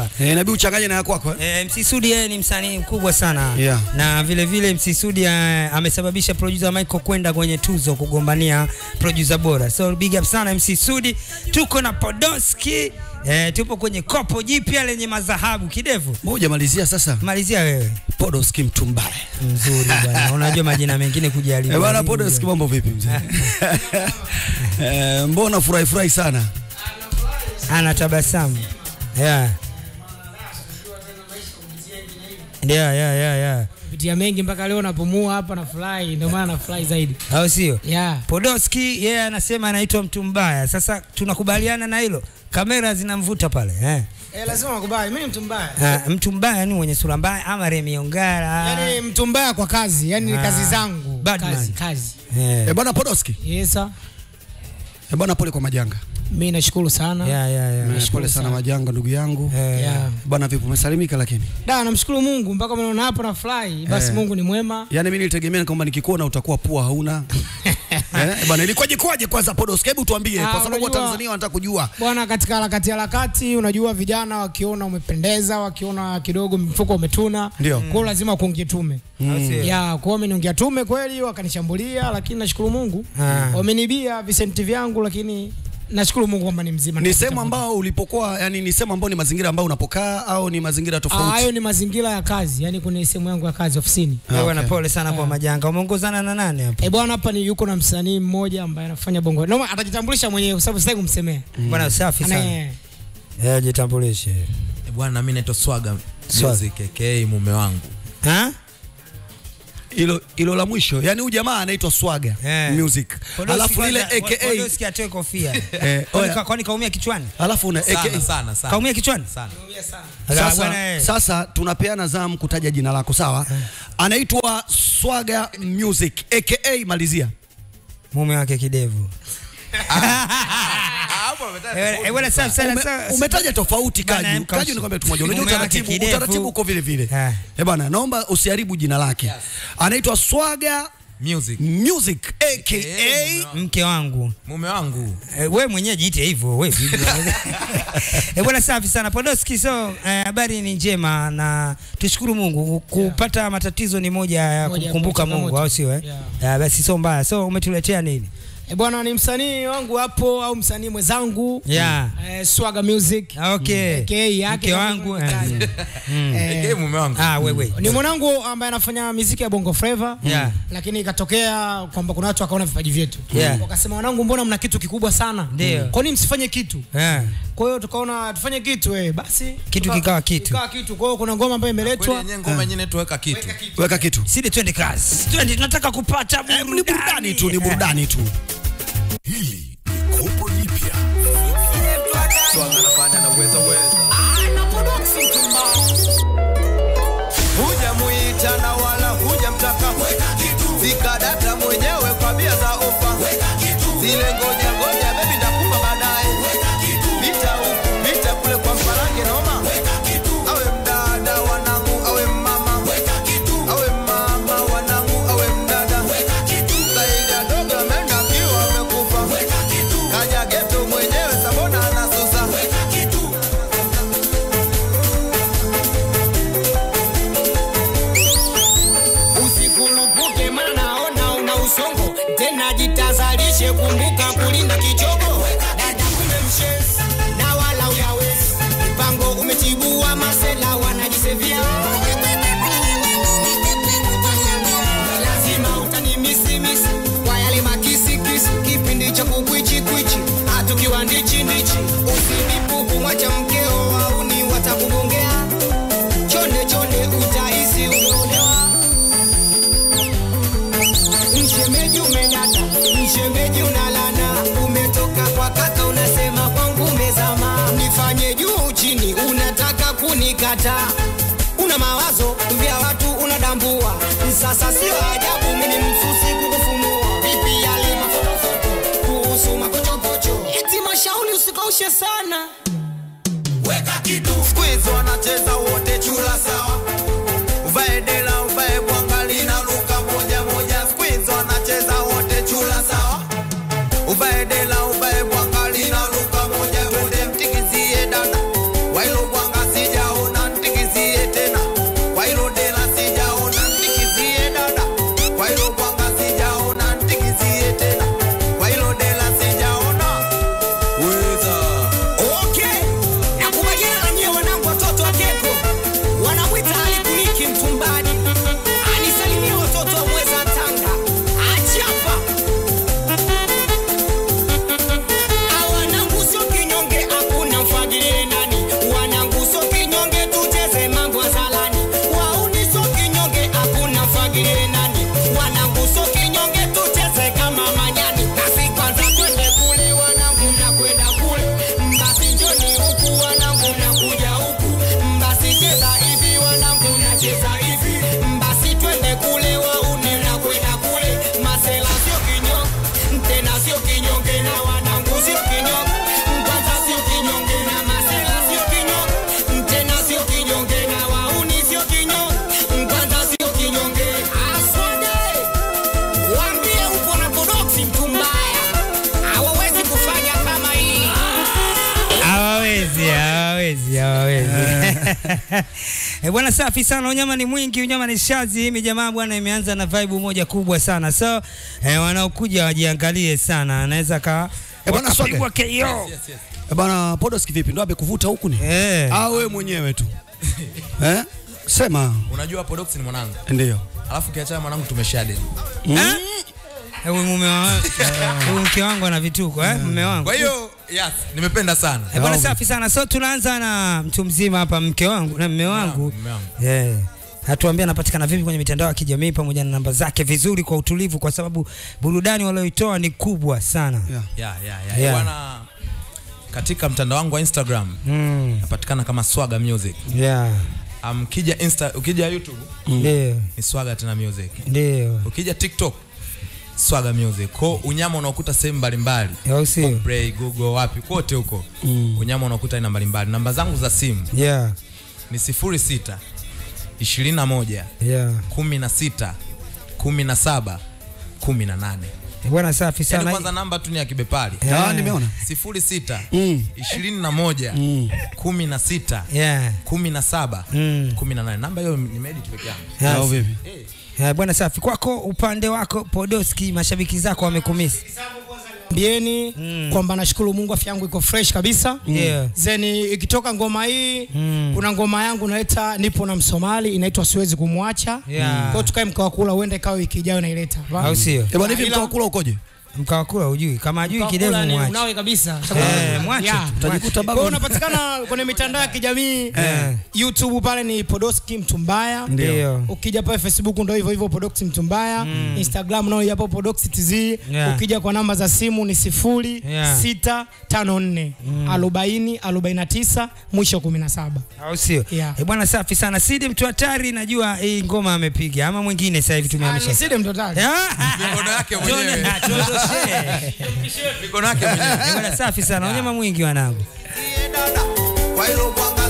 Eh, inabidi uchanganye na ya kwako. eh? Eh, MC Sudi yeye ni msanii mkubwa sana Yeah. na vile vile MC Sudi eh, amesababisha producer Michael kwenda kwenye tuzo kugombania producer bora. So big up sana MC Sudi. Tuko na Podoski eh, tupo kwenye kopo jipya lenye madhahabu kidevu. Moja malizia sasa. Malizia wewe. Podoski mtu mbaya. Mzuri bwana. Unajua majina mengine kujali. Eh, bwana Podoski mambo vipi mzee? Eh, mbona furahi furahi sana? Ana tabasamu. Yeah. Yeah, yeah, yeah, yeah. pitia mengi mpaka leo napumua hapa na furahi, ndio maana nafurahi zaidi. Au sio? Yeah. Podoski yeye yeah, anasema anaitwa mtu mbaya. Sasa tunakubaliana na hilo. Kamera zinamvuta pale eh. Eh, lazima wakubali, mimi ni mtu mbaya. Ah, mtu mbaya ni mwenye sura mbaya ama Remi Ongara. Yaani mtu mbaya kwa kazi, yani ni Ah. kazi zangu. Badman. Kazi, kazi. Eh. Eh, bwana Podoski. Yes sir. Eh, bwana pole kwa majanga. Mimi nashukuru sana. Yeah, yeah, yeah. Eh, pole sana majanga ndugu yangu. Eh, Yeah. Bwana vipi umesalimika lakini? Da, namshukuru Mungu mpaka umeona hapo na furahi. Basi Eh. Mungu ni mwema. Yaani mimi nilitegemea kwamba nikikuona utakuwa pua hauna. eh, bwana ilikuwaje kwaje kwanza Podoski? Hebu tuambie Ah, kwa sababu unajua- Watanzania wanataka kujua. Bwana, katika harakati harakati, unajua vijana wakiona umependeza, wakiona kidogo mfuko umetuna, Ndio. kwa hiyo lazima kuingia tume. Au sio? Ya, kwa hiyo ameniingia tume kweli, wakanishambulia, lakini nashukuru Mungu. Ah. Wamenibia visenti vyangu, lakini nashukuru Mungu kwamba ni mzima. Ni sehemu ambao ulipokuwa, yani ni sehemu ambao ni mazingira ambayo unapokaa au ni mazingira Ah, tofauti? hayo ni mazingira ya kazi, yani kwenye sehemu yangu ya kazi ofisini. Eh, Bwana Okay. pole sana kwa majanga. Umeongozana na nani hapo? Eh, bwana hapa ni yuko na msanii mmoja ambaye anafanya bongo. No, atajitambulisha mwenyewe kwa sababu sitaki kumsemea. Bwana safi sana. Ana Eh, jitambulishe. Eh, Bwana, mimi naitwa Swaga Swaga. Music aka mume wangu. Ha? Hilo hilo la mwisho, yani huyu jamaa anaitwa Swaga Eh. Music. Podoski Alafu lile kwanza- AKA Podoski atoe kofia. Eh, Kwani oya. ka- Kwani kaumia kichwani? alafu una Sana AKA. sana sana. Kaumia kichwani? Sana. Ah, Sasa, bwana, eh. sasa tunapeana zamu kutaja jina lako sawa? Anaitwa Swaga Music aka malizia. Mume wake kidevu. Eh, eh, bwana safi sana. Ume, sawa- umetaja tofauti Bana, Kaju. mka- Kaju nikwambia tu moja. Unajua mume wake utaratibu, kidevu. utaratibu uko vile vile. Eh. Eh bwana, naomba usiharibu jina lake. Anaitwa Swaga Music. Music aka Mke wangu. Mume wangu. Eh, we mwenyewe jiite hivyo we vipi? Eh, bwana safi sana Podoski. So eh, habari ni njema na tushukuru Mungu. Kupata matatizo ni moja ya Moja ya kumkumbuka changamoto. Mungu, au sio eh? Yeah. Eh, basi sio mbaya. So umetuletea nini? Eh, bwana ni msanii wangu hapo au msanii mwenzangu. Yeah. Eh, Swaga Music. Okay. AKA yake Mke wangu. eh. Eh, Aka mume wangu. Ah, wewe. ni mwanangu ambaye anafanya muziki ya Bongo Flava Yeah. lakini ikatokea kwamba kuna watu wakaona vipaji vyetu Yeah. wakasema, wanangu, mbona mna kitu kikubwa sana, Ndio. kwa nini msifanye kitu? Eh. Kwa hiyo tukaona tufanye kitu eh, basi Kitu tuka- kikawa kitu. kikawa kitu. Kwa hiyo kuna ngoma ambayo Kweli imeletwa yenyewe ngoma yenyewe tuweka kitu. Weka kitu. Sidi twende kazi. Twende tunataka kupata Eh, burudani. Ni burudani tu, ni burudani tu. Hili ni kopo jipya. hujamuita na wala hujamtaka zikadata mwenyewe kwa bia za ofa zile ngoja ngoja bebi ndakupa baadaye pita huku pita kule kwa mparange noma awe mdada wanangu awe mama awe mama wanangu awe mdada kaida dogo ameenda akiwa amekufa kaja geto mwenyewe sabona anasusa Usikurupuke maana ona una usongo tena, jitazalishe, kumbuka kulinda kichogo. Dada kumbe mshenzi na wala uyawezi, mpango umetibua, masela wanajisevia. Lazima utanimisimisi kwa yale makisikisi, kipindi cha kukwichikwichi, hatukiwa ndichi ndichi. Usinipupu mwacha mkeo au ni watakugongea chonde chonde, utahisi umeolewa. Mshemeji umedata, mshemeji unalana, umetoka kwa kaka unasema kwangu umezama. Nifanye juu chini, unataka kunikata, una mawazo vya watu unadambua. Sasa sio ajabu mimi ni msusi kukufumua. Vipi yale mafotofoto kuhusu mapochopocho, eti mashauri usikaushe sana. weka kitu squeeze wanacheza wote chula sawa uvae dela uvae bwangali na luka moja moja squeeze wanacheza wote chula sawa uvae dela uvae bwangali na luka moja twende mtikizie dada wailo bwanga sija hawawezi. Eh, bwana safi sana, unyama ni mwingi, unyama ni shazi. Hii jamaa bwana imeanza na vibe moja kubwa sana, so eh, wanaokuja wajiangalie sana, anaweza ka Eh, bwana wakapigwa Swage. KO. Eh, Bana Podoski vipi? Ndo amekuvuta huku ni? Eh. Au wewe mwenyewe tu? Eh? Sema. unajua Podox ni mwanangu Ndio. alafu kiachana mwanangu tumeshade Eh, huyu mume wa huyu mke wangu ana vituko eh, mume wangu. kwa hiyo yes nimependa sana Eh, bwana safi sana. So tunaanza na mtu mzima hapa, mke wangu na mume wangu. mume wangu. Eh. Atuambia anapatikana vipi kwenye mitandao ya kijamii pamoja na namba zake vizuri kwa utulivu, kwa sababu burudani walioitoa ni kubwa sana. Yeah. yeah, yeah, yeah. Yeah. bwana katika mtandao wangu wa Instagram Mm. napatikana kama Swaga Music Yeah. um, ukija Insta ukija YouTube Ndio. ni Swaga tena Music Ndio. ukija TikTok Swaga Music kwa unyama unaokuta sehemu mbalimbali Au sio? Play, Google wapi kote huko unyama unaokuta aina mbalimbali namba zangu za simu Yeah. ni 06 21 Yeah. 16 17 18 Eh, Bwana safi Yaani sana. kwanza namba tu ni ya kibepari Ah, nimeona. 06 Mm. 21 16 Yeah. 17 Mm. 18 namba hiyo nimeedit peke yangu Yes. Au vipi? Eh, bwana safi. Kwako upande wako Podoski, mashabiki zako wamekumisi. Ambieni kwamba nashukuru Mungu afya yangu iko fresh kabisa. Yeah. Zeni ikitoka ngoma hii kuna ngoma yangu naita nipo na Msomali inaitwa siwezi kumwacha. Yeah. Kwa hiyo tukae mkao kula huenda ikawa wiki ijayo naileta. Au sio? Eh, bwana hivi Ila- mkao kula ukoje? Mkawakula hujui kama hajui Mkao kidevu kula ni mwache. unawe kabisa. Eh, mwache Yeah. tu. Utajikuta Kwa hiyo baba. unapatikana kwenye mitandao ya kijamii Eh. YouTube pale ni Podoski Mtumbaya. Ndio. Ukija pale Facebook ndo hivyo hivyo Podoksi Mtumbaya. Instagram nao hapo Podoksi TZ. Yeah. Ukija kwa namba za simu ni sifuri Yeah. sita tano nne arobaini arobaini na tisa mwisho kumi na saba. Au sio? Yeah. Eh, bwana safi sana. Sidi mtu hatari najua hii ngoma amepiga ama mwingine sasa hivi tumehamisha. Niside mtotali. mikono yake mwenyewe Tuondoshee. mikono yake mwenyewe Eh, Bwana safi sana. Wanyama mwingi wanangu. kwa hilo mwanga